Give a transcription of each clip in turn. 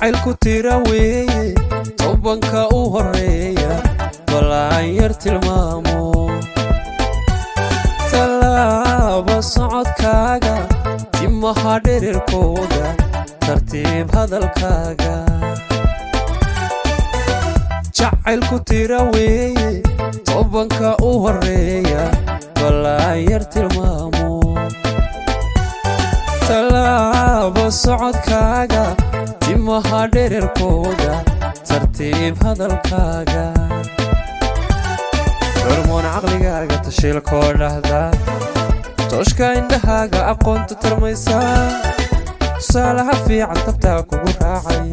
jacaylku tira weeye tobanka u horeeya balaan yar tilmaamo tallaaba socodkaaga timaha dhererkooda tartiib hadalkaaga jacaylku tira weeye tobanka u horeeya balaan yar tilmaamo tallaaba socodkaaga timaha dhererkooda tartiib hadalkaaga hormoon caqligaaga tashiilkoo dhahda tooshka indhahaaga aqoonta tarmaysaa tusaalaha fiican tabtaa kugu raacay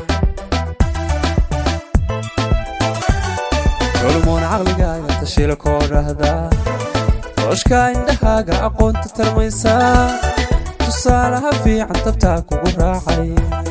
hormoon caqligaaga tashiilkoo dhahda tooshka indhahaaga aqoonta tarmaysaa tusaalaha fiican tabtaa kugu raacay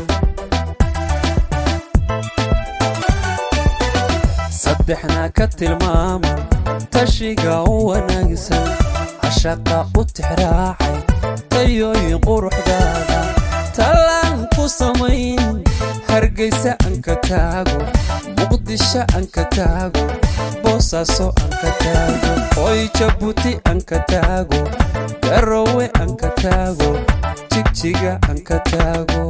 saddexna ka tilmaama tashiga u wanaagsan cashaqa u tixraacay tayooyin quruxdaada tallaan ku samayn hargaysa anka taago muqdisho anka taago boosaaso anka taago hoy jabuuti anka taago garowe anka taago jigjiga anka taago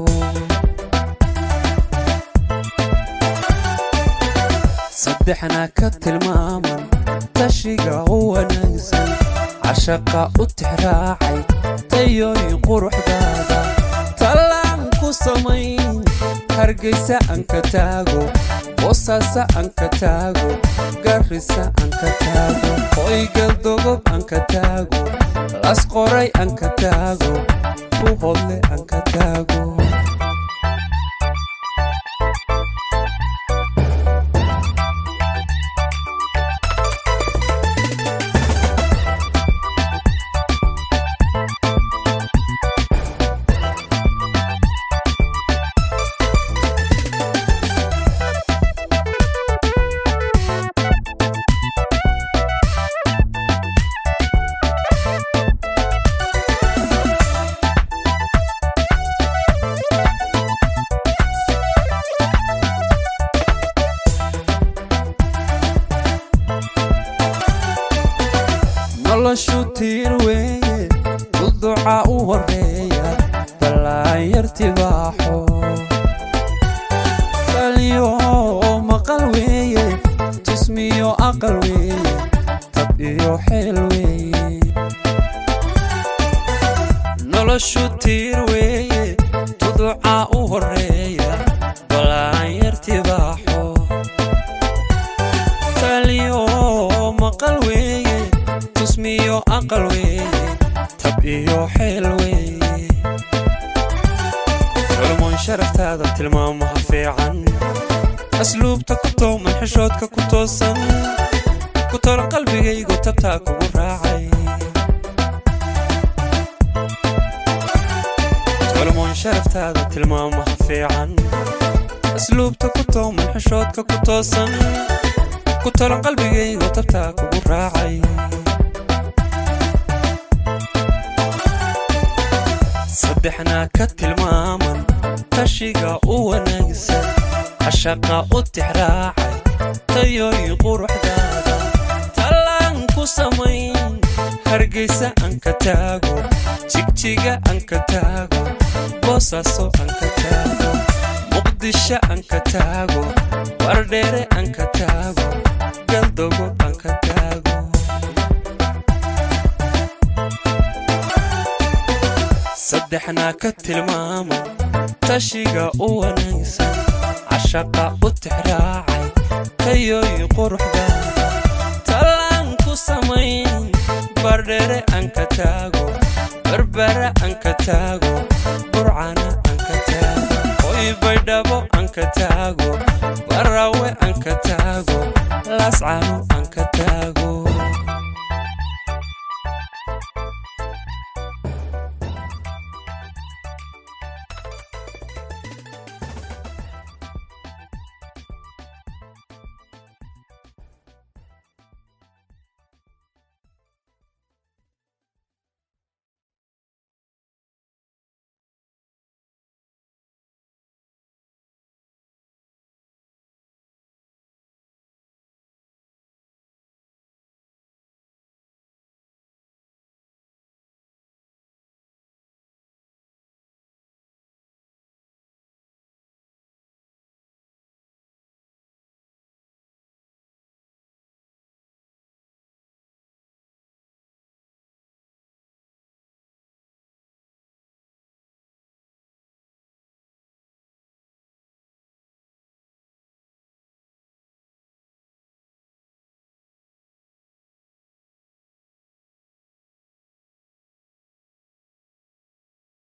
saddexna ka tilmaaman tashiga u wanaagsan cashaqa u tixraacay tayooyin quruxdaada tallaan ku samayn hargaysa anka taago boosaasa anka taago garrisa anka taago hoygaldogob anka taago las qoray anka taago buhodle anka taago noloshu tiir weeye duduca u horeeya ballaan yar tibaaxo taliyo maqal weeye jismiyo aqal weeye tab iyo xeel weeye noloshu tiir weeye duduca u horeeya ballaan yar tibaaxo taliyo maqal weeye tusmiyo aqal weeye tab iyo xeel weeye culmoon sharaftaada tilmaamaha fiican asluubta ku tooman xishoodka ku toosan ku tolan qalbigaygu tabtaa kugu raacay culmoon sharaftaada tilmaamaha fiican asluubta ku tooman xishoodka ku toosan ku tolan qalbigaygu tabtaa kugu raacay saddexna ka tilmaaman tashiga u wanaagsan cashaqa u tixraacay tayooyin quruxdaada tallaan ku samayn hargaysa anka taago jigjiga anka taago boosaaso anka taago muqdisho anka taago wardheere anka taago galdogo anka taago saddexna ka tilmaama tashiga u wanaagsan cashaqa u tixraacay tayooyin quruxdaada tallaan ku samayn bardhere anka taago barbara anka taago burcana anka taago hoy baydhabo anka taago barawe anka taago laascano anka taago